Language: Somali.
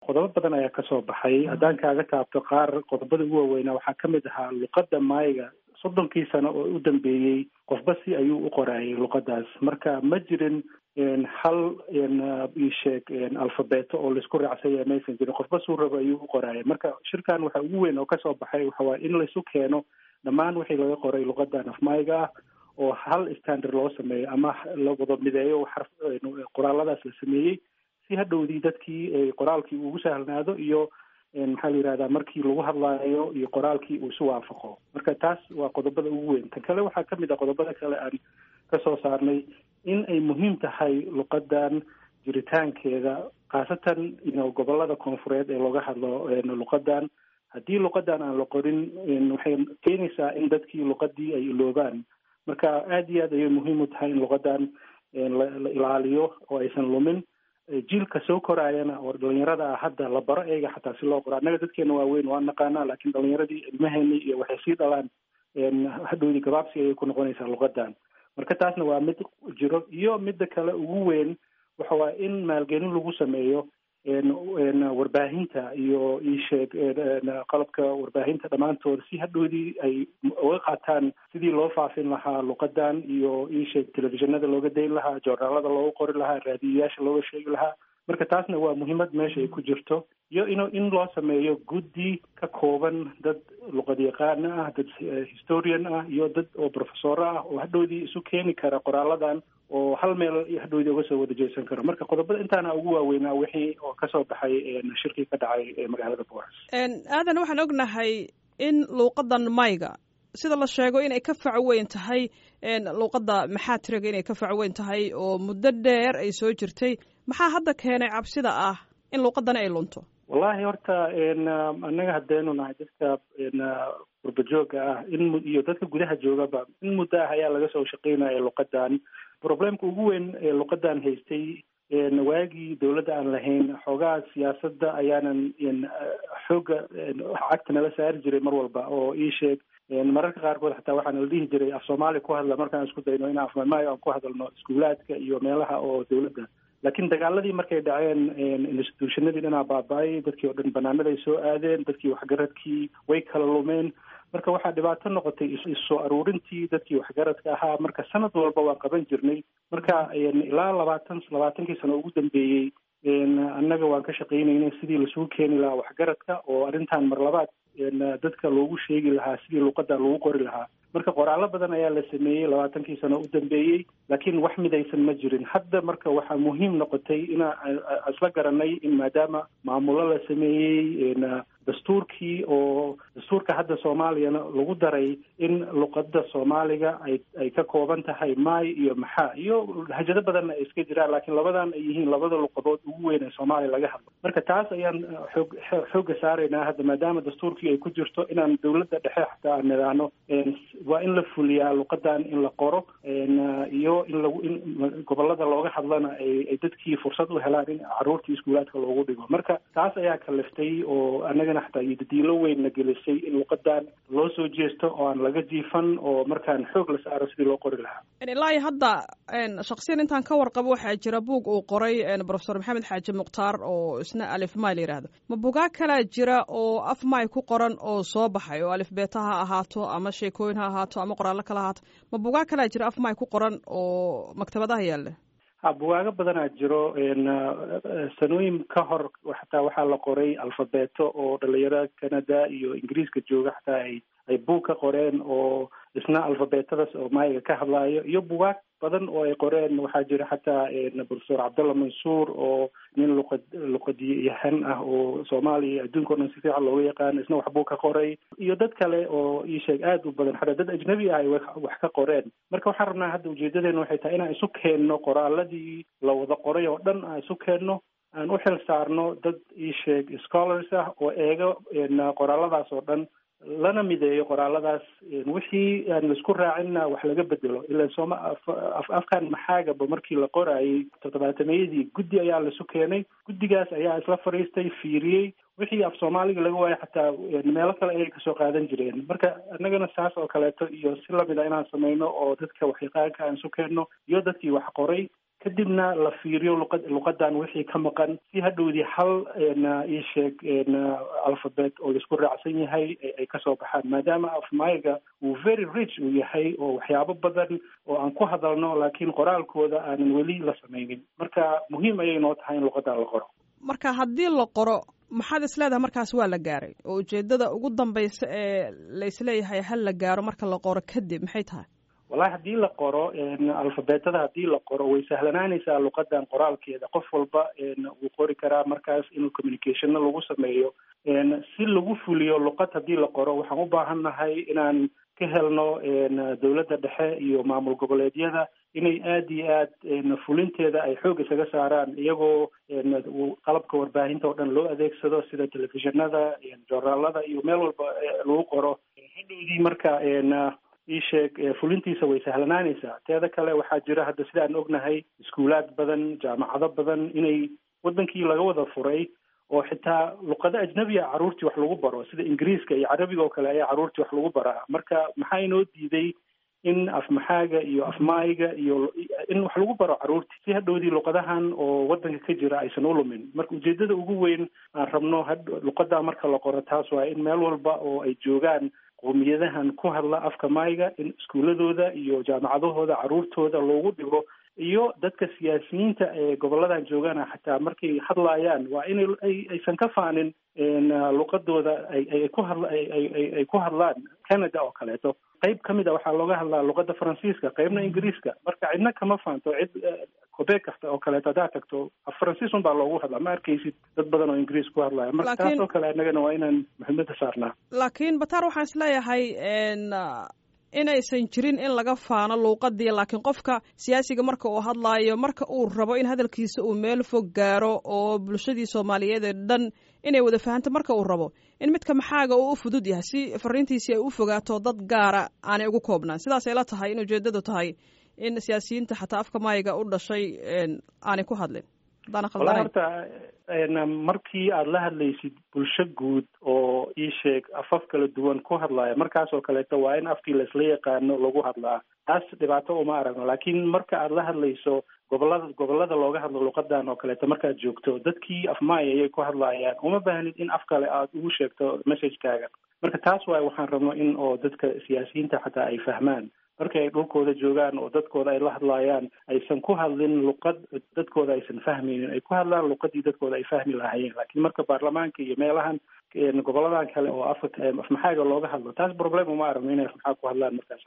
qodobo badan ayaa kasoo baxay haddaan kaaga taabto qaar qodobada ugu waaweynaa waxaa kamid ahaa luqadda maayiga soddonkii sano oo u dambeeyey qofba si ayuu u qoraayay luqadaas marka ma jirin hal isheeg alfabeto oo laisku raacsanya maysan jirin qofba suu rabo ayuu u qoraayay marka shirkan waxa ugu weyn oo kasoo baxay waxa waaya in laisu keeno dhammaan wixii laga qoray luqadan afmaayiga ah oo hal standard loo sameeyo ama la wada mideeyo xarf qoraaladaas la sameeyey si hadhowdii dadkii qoraalkii ugu sahlanaado iyo maxaa la yihahdaa markii lagu hadlaayo iyo qoraalkii uu isu waafaqo marka taas waa qodobada ugu weyn tan kale waxaa kamid ah qodobada kale aan kasoo saarnay in ay muhiim tahay luqadan jiritaankeeda khaasatan ino gobolada koonfureed ee looga hadlo luqadan haddii luqadan aan la qorin waxay keenaysaa in dadkii luqadii ay iloobaan marka aada iyo aad ayay muhiim u tahay in luqadan la ilaaliyo oo aysan lumin jiilka soo koraayana oo dhalinyarada ah hadda la baro eega xataa si loo qoro annaga dadkeena waaweyn waa naqaanaa laakiin dhalinyaradii ilmaheeni iyo waxay sii dhalaan hadhowdii gabaabsi ayay ku noqonaysaa luqadan marka taasna waa mid jiro iyo midda kale ugu weyn waxa waa in maalgelin lagu sameeyo warbaahinta iyo isheeg qalabka warbaahinta dhammaantooda si hadhowdii ay uga qaataan sidii loo faafin lahaa luqadan iyo isheeg telefishinada looga dayn lahaa joornaalada looga qori lahaa raadiyayaasha looga sheegi lahaa marka taasna waa muhiimad meesha ay ku jirto iyo in in loo sameeyo guddi ka kooban dad luqadyaqaana ah dad historian ah iyo dad oo professoro ah oo hadhowdii isu keeni kara qoraaladan oo hal meel hadhowdii uga soo wada jeesan karo marka qodobada intaana ugu waaweynaa wixii oo kasoo baxay shirkii ka dhacay magaalada boras aadan waxaan ognahay in luuqadan mayga sida la sheego inay ka fac weyn tahay luuqadda maxaatiriga inay ka fac weyn tahay oo muddo dheer ay soo jirtay maxaa hadda keenay cabsida ah in luuqadani ay lunto wallahi horta annaga haddaynu nahay dadka gurbajooga ah in iyo dadka gudaha joogaba in muddo ah ayaa laga soo shaqeynaya luqadan problemka ugu weyn ee luqadan haystay waagii dawladda aan lahayn xoogaha siyaasadda ayaanan xooga cagta nala saari jiray mar walba oo ii sheeg mararka qaarkood xataa waxaana la dhihi jiray af soomaali ku hadla markaan isku dayno in afmamaayo aan ku hadalno iskuulaadka iyo meelaha oo dawladda laakiin dagaaladii markay dhaceen institutionadii dhanaa baaba-ay dadkii oo dhan banaanada ay soo aadeen dadkii waxgaradkii way kala lumeen marka waxaa dhibaato noqotay issoo aruurintii dadkii waxgaradka ahaa marka sanad walba waan qaban jirnay marka ilaa labaatan labaatankii sano ugu dambeeyey annaga waan ka shaqeynaynay sidii lasugu keeni lahaa waxgaradka oo arrintan mar labaad dadka loogu sheegi lahaa sidii luuqada lagu qori lahaa marka qoraallo badan ayaa la sameeyey labaatankii sano u dambeeyey laakiin wax midaysan ma jirin hadda marka waxaa muhiim noqotay inaa isla garanay in maadaama maamulo la sameeyey dastuurkii oo dastuurka hadda soomaaliyana lagu daray in luqada soomaaliga ay ay ka kooban tahay maay iyo maxaa iyo lahajado badanna ay iska jiraan laakiin labadan ay yihiin labada luqadood ugu weyn ee soomaaliya laga hadlo marka taas ayaan xoog xoogga saaraynaa hadda maadaama dastuurkii ay ku jirto inaan dawladda dhexe xataa aan nidhaahno waa in la fuliyaa luqadan in la qoro iyo in lagu in gobolada looga hadlana ay dadkii fursad u helaan in caruurtii iskuulaadka loogu dhigo marka taas ayaa kaliftay oo annagana xataa iyo dadiilo weynna gelisay in luqadan loo soo jeesto oo aan laga jiifan oo markaan xoog la saaro sidii loo qori lahaa ilaa iyo hadda shaksiyan intaan ka warqabo waxaa jira buug uu qoray profesor maxamed xaaji mukhtaar oo isna alif may la yidhaahdo ma bugaa kalaa jira oo af may ku qoran oo soo baxay oo alif beeta ha ahaato ama sheekooyin ha ahaato ama qoraallo kala ahaato ma bugaa kalaa jira af may ku qoran oo maktabadaha yaalla ha bugaago badanaa jiro sanooyin ka hor xataa waxaa la qoray alfabeto oo dhalinyaro canada iyo ingiriiska jooga xataa ay ay buug ka qoreen oo isna alfabeetadas oo maayiga ka hadlaayo iyo bugaag badan oo ay qoreen waxaa jira xataa profesor cabdalla mansuur oo nin luqad luqadyahan ah oo soomaaliya iyo adduunka o dhan si fiican looga yaqaano isna wax buu ka qoray iyo dad kale oo ii sheeg aada u badan xataa dad ajnabi ah ay wax ka qoreen marka waxaan rabnaa hadda ujeedadeena waxay tahay inaan isu keenno qoraaladii la wada qoray oo dhan aan isu keenno aan u xil saarno dad ii sheeg scholars ah oo eego qoraaladaas oo dhan lana mideeyo qoraaladaas wixii aan laisku raacinna wax laga bedelo ila sooma afkan maxaagaba markii la qoraayay toddobaatameyadii guddi ayaa laisu keenay guddigaas ayaa isla fadhiistay fiiriyey wixii af soomaaliga laga waayo xataa meelo kale ayay kasoo qaadan jireen marka annagana saas oo kaleeto iyo si lamid a inaan sameyno oo dadka waxyaqaanka aan isu keenno iyo dadkii wax qoray kadibna la fiiriyo luqa luqadan wixii ka maqan si hadhowdii hal ii sheeg alphabet oo laisku raacsan yahay ay kasoo baxaan maadaama afmayga uu very rich uu yahay oo waxyaabo badan oo aan ku hadalno laakiin qoraalkooda aanan weli la samaynin marka muhiim ayay noo tahay in luqadan la qoro marka haddii la qoro maxaad isleedahay markaas waa la gaaray oo ujeedada ugu dambaysa ee la isleeyahay hal la gaaro marka la qoro kadib maxay tahay wallahi haddii la qoro alfabeetada haddii la qoro way sahlanaanaysaa luqadan qoraalkeeda qof walba wuu qori karaa markaas inuu communicationna lagu sameeyo si lagu fuliyo luqad haddii la qoro waxaan u baahan nahay inaan ka helno dowladda dhexe iyo maamul goboleedyada inay aada iyo aad fulinteeda ay xoog isaga saaraan iyagoo qalabka warbaahinta oo dhan loo adeegsado sida telefishinada joornaalada iyo meel walba lagu qoro hadhowdii marka ii sheeg fulintiisa way sahlanaanaysaa teeda kale waxaa jira hadda sida aan ognahay iskuulaad badan jaamacado badan inay wadankii laga wada furay oo xitaa luqado ajnabiya carruurtii wax lagu baro sida ingiriiska iyo carabiga oo kale ayaa carruurtii wax lagu baraa marka maxaa inoo diiday in afmaxaaga iyo afmaayga iyo in wax lagu baro carruurtii si hadhowdii luqadahan oo wadanka ka jira aysan u lumin marka ujeedada ugu weyn aan rabno luqadaa marka la qoro taas waa in meel walba oo ay joogaan qowmiyadahan ku hadla afka maayga in iskuuladooda iyo jaamacadahooda carruurtooda loogu dhigo iyo dadka siyaasiyiinta ee goboladan joogana xataa markay hadlaayaan waa in aysan ka faanin luqadooda ay ku hadla ay ku hadlaan canada oo kaleeto qayb ka mid a waxaa looga hadlaa luqada faransiiska qaybna ingiriiska marka cidna kama faanto cid qubeeg kasta oo kaleeto haddaad tagto faransiis un baa loogu hadlaa ma arkaysid dad badan oo ingiriis ku hadlaya marka taas oo kale annagana waa inaan muhiimada saarnaa laakiin bataar waxaan isleeyahay inaysan jirin in laga faano luuqadii laakiin qofka siyaasiga marka uu hadlaayo marka uu rabo in hadalkiisa uu meel fog gaaro oo bulshadii soomaaliyeed ee dhan inay wada fahanto marka uu rabo in midka maxaaga uu u fudud yahay si fariintiisii ay u fogaato dad gaara aanay ugu koobnaan sidaasay la tahay in ujeedadu tahay in siyaasiyiinta xataa afka maayiga u dhashay aanay ku hadlin wala horta markii aada la hadlaysid bulsho guud oo ii sheeg afaf kala duwan ku hadlaya markaas oo kaleeto waa in afkii laisla yaqaano lagu hadlaa taas dhibaato uma aragno laakiin marka aada la hadlayso gobolada gobolada looga hadlo luqadan oo kaleeto markaad joogto dadkii afmaaya ayay ku hadlayaan uma baahnid in af kale aada ugu sheegto messagekaaga marka taas waay waxaan rabno in oo dadka siyaasiyiinta xataa ay fahmaan markii ay dhulkooda joogaan oo dadkooda ay la hadlaayaan aysan ku hadlin luqad dadkooda aysan fahmaynin ay ku hadlaan luqadii dadkooda ay fahmi lahaayeen laakiin marka baarlamaanka iyo meelahan goboladan kale oo afka afmaxaaga looga hadlo taas problem uma aragno inay afmaxaag ku hadlaan markaas